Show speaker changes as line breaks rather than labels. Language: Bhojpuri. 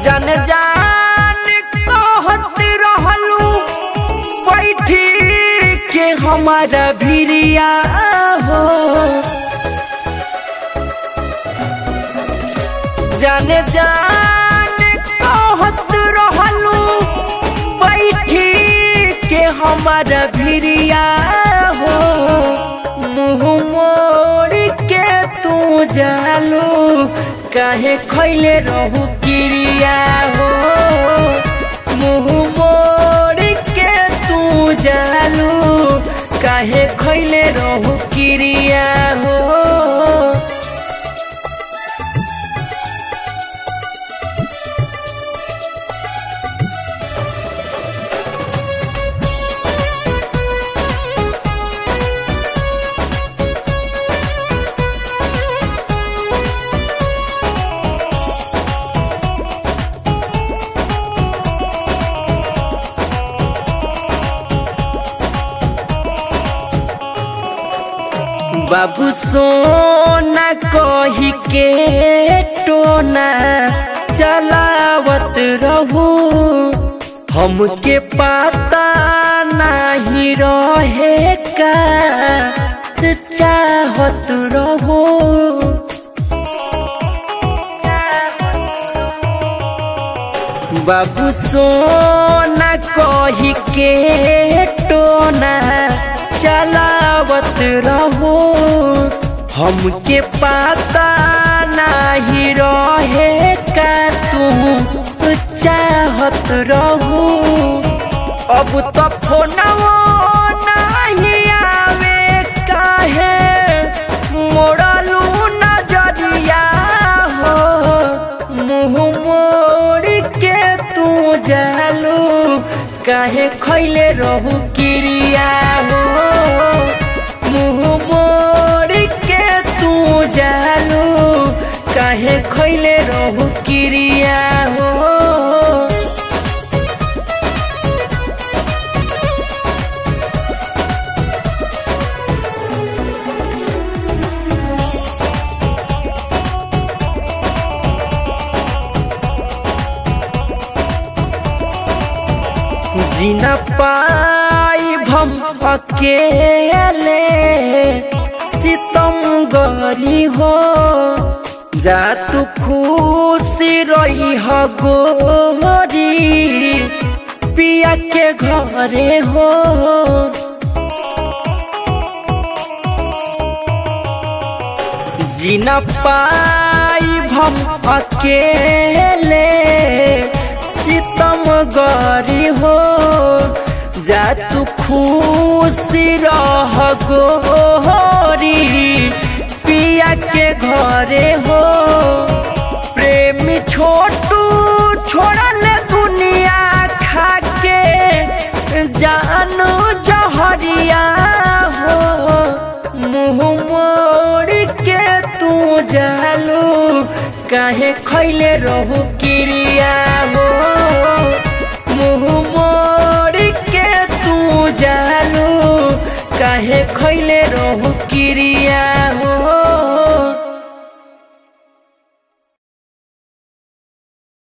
जान जान कहत रहलू बैठी के हमारा भिरिया हो जान जान कहत रहलू बैठी के हमारा भिरिया हो मुँह मोड़ के तू जालू काहे खैले रहू क्रिया हो मुँह मोड़ के तू जालू काहे खैले रहू क्रिया हो बाबू सोना कही के टोना चलावत रहू हमके पता नहीं रहे का चाहत रहू बाबू सोना कही के टोना चलावत रहो हमके पता नहीं रहे का तू चाहत रहू अब तो फोनवो नहीं आवे काहे मोड़लू नजरिया हो मुँह मोड़ के तू जालू काहे खैले रहू क्रिया हो मुँह मोड़ के तू जालू काहे खैले रहू क्रिया हो जीना पाई भम अकेले सितम गरी हो जा तू खुशी रही हो गोरी पिया के घरे हो जीना पाई भम अकेले सितम गरी हो जा तू खुशी रह गोरी पिया के घरे हो प्रेमी छोटू छोड़ल दुनिया खा के जानू जहरिया हो मुँह मोड़ के तू जालू काहे खैले रहू क्रिया हो मुँह मोड़ के तू जालू काहे खैले रहू क्रिया